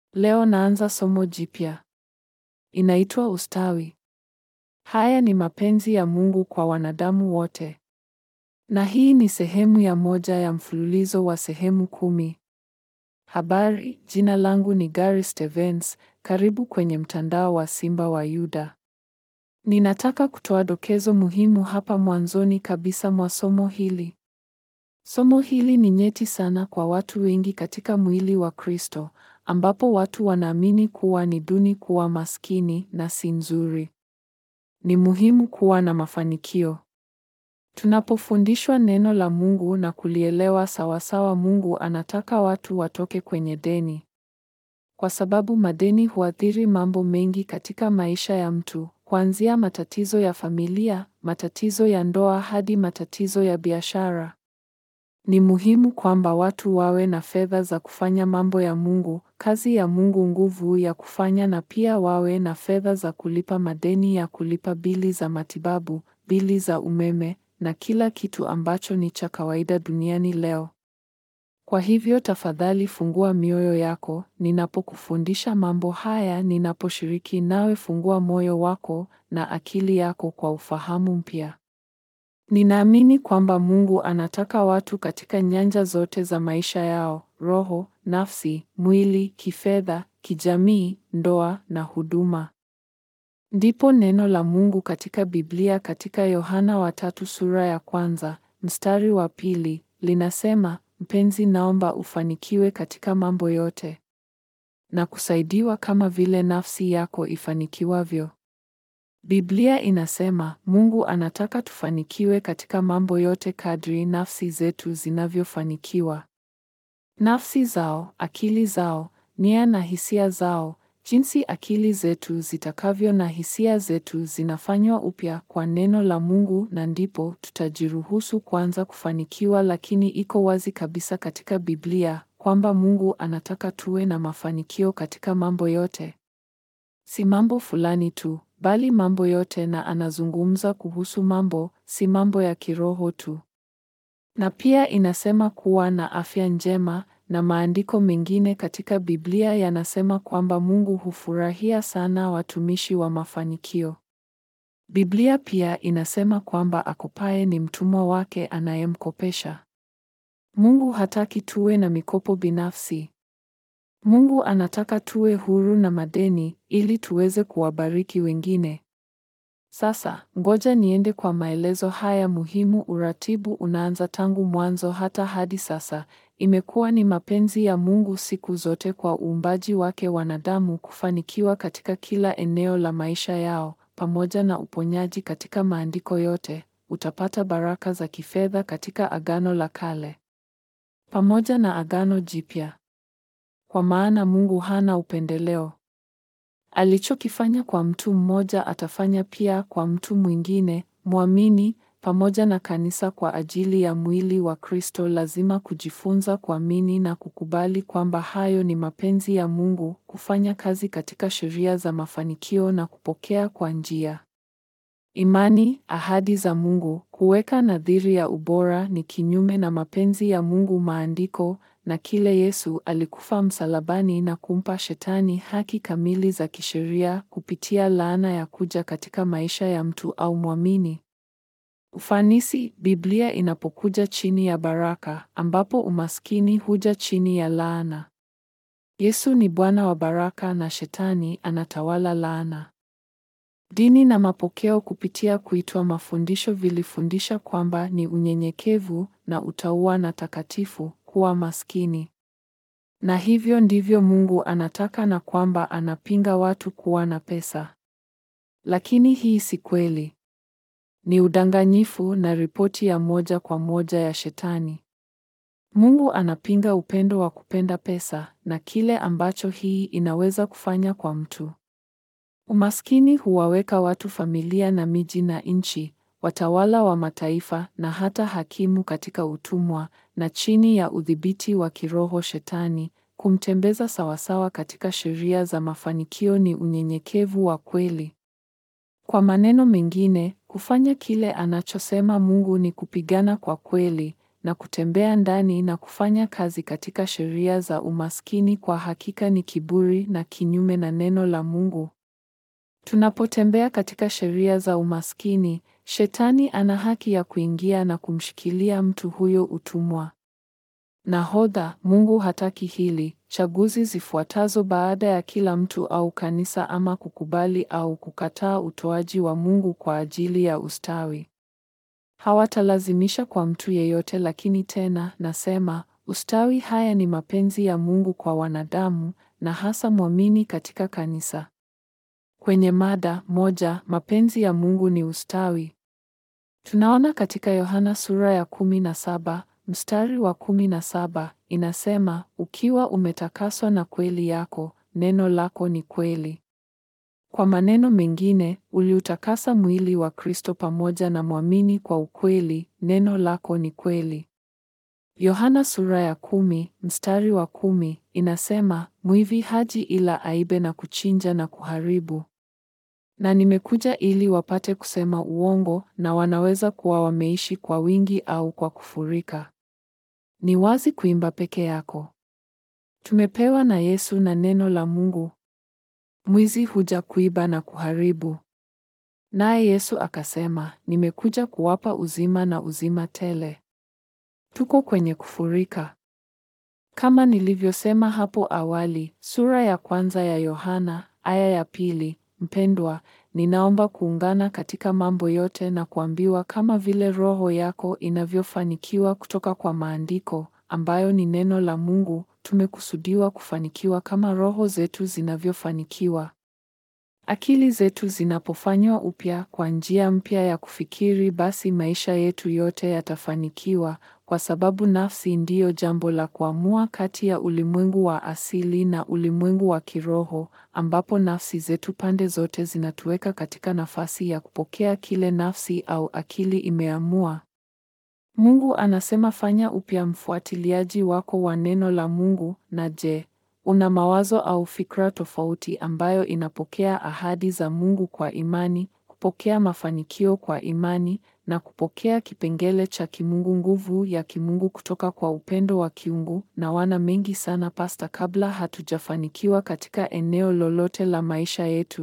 Leo naanza somo jipya. Inaitwa ustawi. Haya ni mapenzi ya Mungu kwa wanadamu wote. Na hii ni sehemu ya moja ya mfululizo wa sehemu kumi. Habari, jina langu ni Gary Stevens, karibu kwenye mtandao wa Simba wa Yuda. Ninataka kutoa dokezo muhimu hapa mwanzoni kabisa mwa somo hili. Somo hili ni nyeti sana kwa watu wengi katika mwili wa Kristo, ambapo watu wanaamini kuwa ni duni kuwa maskini na si nzuri. Ni muhimu kuwa na mafanikio. Tunapofundishwa neno la Mungu na kulielewa sawasawa, Mungu anataka watu watoke kwenye deni. Kwa sababu madeni huathiri mambo mengi katika maisha ya mtu, kuanzia matatizo ya familia, matatizo ya ndoa hadi matatizo ya biashara. Ni muhimu kwamba watu wawe na fedha za kufanya mambo ya Mungu, kazi ya Mungu, nguvu ya kufanya, na pia wawe na fedha za kulipa madeni ya kulipa bili za matibabu, bili za umeme na kila kitu ambacho ni cha kawaida duniani leo. Kwa hivyo tafadhali fungua mioyo yako ninapokufundisha mambo haya, ninaposhiriki nawe, fungua moyo wako na akili yako kwa ufahamu mpya. Ninaamini kwamba Mungu anataka watu katika nyanja zote za maisha yao: roho, nafsi, mwili, kifedha, kijamii, ndoa na huduma. Ndipo neno la Mungu katika Biblia katika Yohana wa tatu sura ya kwanza mstari wa pili linasema, mpenzi, naomba ufanikiwe katika mambo yote na kusaidiwa kama vile nafsi yako ifanikiwavyo. Biblia inasema Mungu anataka tufanikiwe katika mambo yote kadri nafsi zetu zinavyofanikiwa. Nafsi zao, akili zao, nia na hisia zao, jinsi akili zetu zitakavyo na hisia zetu zinafanywa upya kwa neno la Mungu na ndipo tutajiruhusu kuanza kufanikiwa. Lakini iko wazi kabisa katika Biblia kwamba Mungu anataka tuwe na mafanikio katika mambo yote. Si mambo fulani tu, bali mambo yote na anazungumza kuhusu mambo, si mambo ya kiroho tu. Na pia inasema kuwa na afya njema na maandiko mengine katika Biblia yanasema kwamba Mungu hufurahia sana watumishi wa mafanikio. Biblia pia inasema kwamba akopaye ni mtumwa wake anayemkopesha. Mungu hataki tuwe na mikopo binafsi. Mungu anataka tuwe huru na madeni ili tuweze kuwabariki wengine. Sasa, ngoja niende kwa maelezo haya muhimu. Uratibu unaanza tangu mwanzo hata hadi sasa. Imekuwa ni mapenzi ya Mungu siku zote kwa uumbaji wake wanadamu kufanikiwa katika kila eneo la maisha yao, pamoja na uponyaji katika maandiko yote. Utapata baraka za kifedha katika Agano la Kale pamoja na Agano Jipya. Kwa maana Mungu hana upendeleo. Alichokifanya kwa mtu mmoja atafanya pia kwa mtu mwingine mwamini, pamoja na kanisa kwa ajili ya mwili wa Kristo. Lazima kujifunza kuamini na kukubali kwamba hayo ni mapenzi ya Mungu, kufanya kazi katika sheria za mafanikio na kupokea kwa njia imani ahadi za Mungu. Kuweka nadhiri ya ubora ni kinyume na mapenzi ya Mungu. Maandiko na kile Yesu alikufa msalabani na kumpa Shetani haki kamili za kisheria kupitia laana ya kuja katika maisha ya mtu au mwamini. Ufanisi, Biblia inapokuja chini ya baraka, ambapo umaskini huja chini ya laana. Yesu ni Bwana wa baraka na Shetani anatawala laana. Dini na mapokeo kupitia kuitwa mafundisho vilifundisha kwamba ni unyenyekevu na utauwa na takatifu kuwa maskini. Na hivyo ndivyo Mungu anataka na kwamba anapinga watu kuwa na pesa. Lakini hii si kweli. Ni udanganyifu na ripoti ya moja kwa moja ya Shetani. Mungu anapinga upendo wa kupenda pesa na kile ambacho hii inaweza kufanya kwa mtu. Umaskini huwaweka watu, familia na miji na nchi, watawala wa mataifa na hata hakimu katika utumwa na chini ya udhibiti wa kiroho Shetani. Kumtembeza sawasawa katika sheria za mafanikio ni unyenyekevu wa kweli. Kwa maneno mengine, kufanya kile anachosema Mungu ni kupigana kwa kweli, na kutembea ndani na kufanya kazi katika sheria za umaskini kwa hakika ni kiburi na kinyume na neno la Mungu. Tunapotembea katika sheria za umaskini, Shetani ana haki ya kuingia na kumshikilia mtu huyo utumwa. Nahodha, Mungu hataki hili. Chaguzi zifuatazo baada ya kila mtu au kanisa ama kukubali au kukataa utoaji wa Mungu kwa ajili ya ustawi. Hawatalazimisha kwa mtu yeyote, lakini tena nasema, ustawi haya ni mapenzi ya Mungu kwa wanadamu na hasa mwamini katika kanisa. Kwenye mada moja, mapenzi ya Mungu ni ustawi. Tunaona katika Yohana sura ya kumi na saba mstari wa kumi na saba inasema, ukiwa umetakaswa na kweli yako, neno lako ni kweli. Kwa maneno mengine, uliutakasa mwili wa Kristo pamoja na mwamini kwa ukweli, neno lako ni kweli. Yohana sura ya kumi mstari wa kumi inasema, mwivi haji ila aibe na kuchinja na kuharibu na nimekuja ili wapate kusema uongo, na wanaweza kuwa wameishi kwa wingi au kwa kufurika. Ni wazi kuimba peke yako. Tumepewa na Yesu na neno la Mungu. Mwizi huja kuiba na kuharibu, naye Yesu akasema, nimekuja kuwapa uzima na uzima tele. Tuko kwenye kufurika. Kama nilivyosema hapo awali, sura ya kwanza ya Yohana aya ya pili Mpendwa, ninaomba kuungana katika mambo yote na kuambiwa kama vile roho yako inavyofanikiwa kutoka kwa maandiko ambayo ni neno la Mungu, tumekusudiwa kufanikiwa kama roho zetu zinavyofanikiwa. Akili zetu zinapofanywa upya kwa njia mpya ya kufikiri, basi maisha yetu yote yatafanikiwa, kwa sababu nafsi ndiyo jambo la kuamua kati ya ulimwengu wa asili na ulimwengu wa kiroho, ambapo nafsi zetu pande zote zinatuweka katika nafasi ya kupokea kile nafsi au akili imeamua. Mungu anasema fanya upya mfuatiliaji wako wa neno la Mungu. Na je, una mawazo au fikra tofauti ambayo inapokea ahadi za Mungu kwa imani, kupokea mafanikio kwa imani na kupokea kipengele cha kimungu, nguvu ya kimungu kutoka kwa upendo wa kiungu na wana mengi sana pasta, kabla hatujafanikiwa katika eneo lolote la maisha yetu.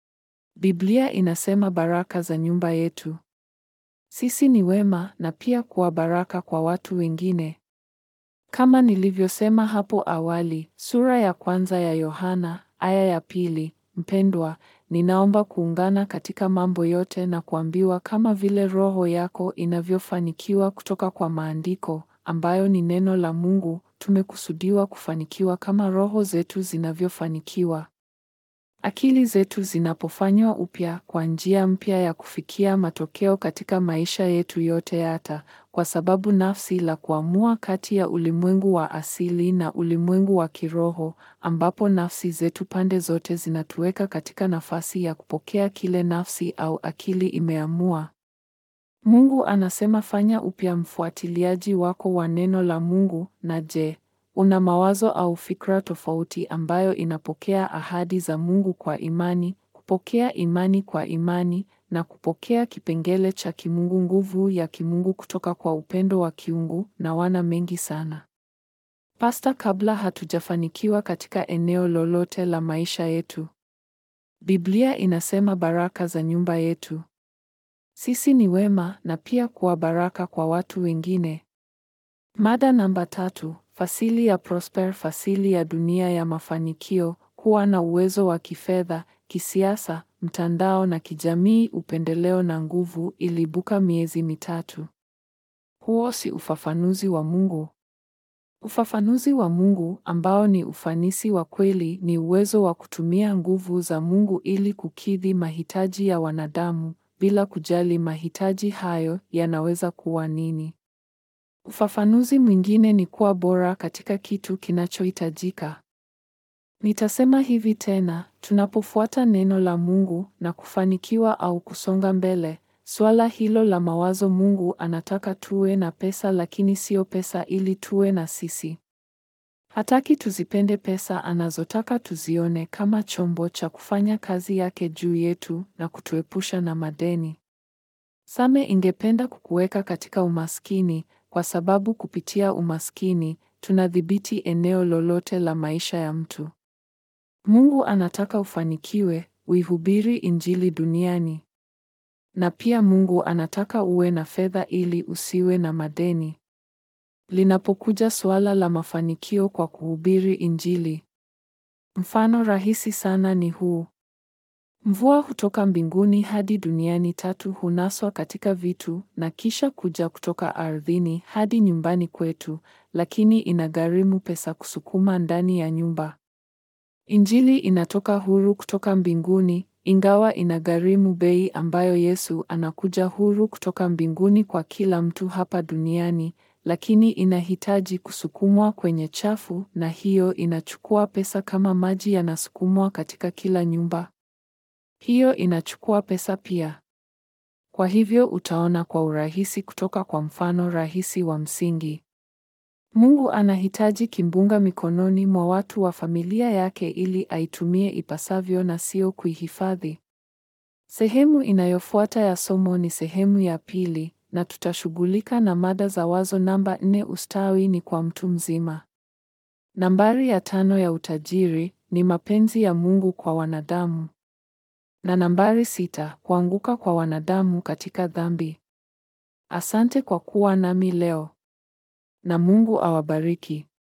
Biblia inasema baraka za nyumba yetu. Sisi ni wema na pia kuwa baraka kwa watu wengine. Kama nilivyosema hapo awali, sura ya kwanza ya Yohana aya ya pili, mpendwa, ninaomba kuungana katika mambo yote na kuambiwa kama vile roho yako inavyofanikiwa kutoka kwa maandiko ambayo ni neno la Mungu, tumekusudiwa kufanikiwa kama roho zetu zinavyofanikiwa. Akili zetu zinapofanywa upya kwa njia mpya ya kufikia matokeo katika maisha yetu yote hata kwa sababu nafsi la kuamua kati ya ulimwengu wa asili na ulimwengu wa kiroho ambapo nafsi zetu pande zote zinatuweka katika nafasi ya kupokea kile nafsi au akili imeamua. Mungu anasema fanya upya mfuatiliaji wako wa neno la Mungu na je, una mawazo au fikra tofauti ambayo inapokea ahadi za Mungu kwa imani, kupokea imani kwa imani na kupokea kipengele cha kimungu, nguvu ya kimungu kutoka kwa upendo wa kiungu na wana mengi sana. Pasta, kabla hatujafanikiwa katika eneo lolote la maisha yetu, Biblia inasema baraka za nyumba yetu. Sisi ni wema na pia kuwa baraka kwa watu wengine. Mada namba tatu: fasili ya Prosper, fasili ya dunia ya mafanikio, kuwa na uwezo wa kifedha, kisiasa, mtandao na kijamii, upendeleo na nguvu. Ilibuka miezi mitatu. Huo si ufafanuzi wa Mungu. Ufafanuzi wa Mungu ambao ni ufanisi wa kweli ni uwezo wa kutumia nguvu za Mungu ili kukidhi mahitaji ya wanadamu bila kujali mahitaji hayo yanaweza kuwa nini. Ufafanuzi mwingine ni kuwa bora katika kitu kinachohitajika. Nitasema hivi tena, tunapofuata neno la Mungu na kufanikiwa au kusonga mbele, suala hilo la mawazo, Mungu anataka tuwe na pesa, lakini sio pesa ili tuwe na sisi. Hataki tuzipende pesa, anazotaka tuzione kama chombo cha kufanya kazi yake juu yetu na kutuepusha na madeni. Same ingependa kukuweka katika umaskini kwa sababu kupitia umaskini tunadhibiti eneo lolote la maisha ya mtu. Mungu anataka ufanikiwe, uihubiri Injili duniani. Na pia Mungu anataka uwe na fedha ili usiwe na madeni. Linapokuja suala la mafanikio kwa kuhubiri Injili, mfano rahisi sana ni huu. Mvua hutoka mbinguni hadi duniani, tatu hunaswa katika vitu na kisha kuja kutoka ardhini hadi nyumbani kwetu, lakini inagharimu pesa kusukuma ndani ya nyumba. Injili inatoka huru kutoka mbinguni, ingawa inagharimu bei ambayo Yesu anakuja huru kutoka mbinguni kwa kila mtu hapa duniani, lakini inahitaji kusukumwa kwenye chafu, na hiyo inachukua pesa kama maji yanasukumwa katika kila nyumba. Hiyo inachukua pesa pia. Kwa hivyo utaona kwa urahisi kutoka kwa mfano rahisi wa msingi. Mungu anahitaji kimbunga mikononi mwa watu wa familia yake ili aitumie ipasavyo na sio kuihifadhi. Sehemu inayofuata ya somo ni sehemu ya pili na tutashughulika na mada za wazo namba nne ustawi ni kwa mtu mzima. Nambari ya tano ya utajiri ni mapenzi ya Mungu kwa wanadamu. Na nambari sita kuanguka kwa wanadamu katika dhambi. Asante kwa kuwa nami leo. Na Mungu awabariki.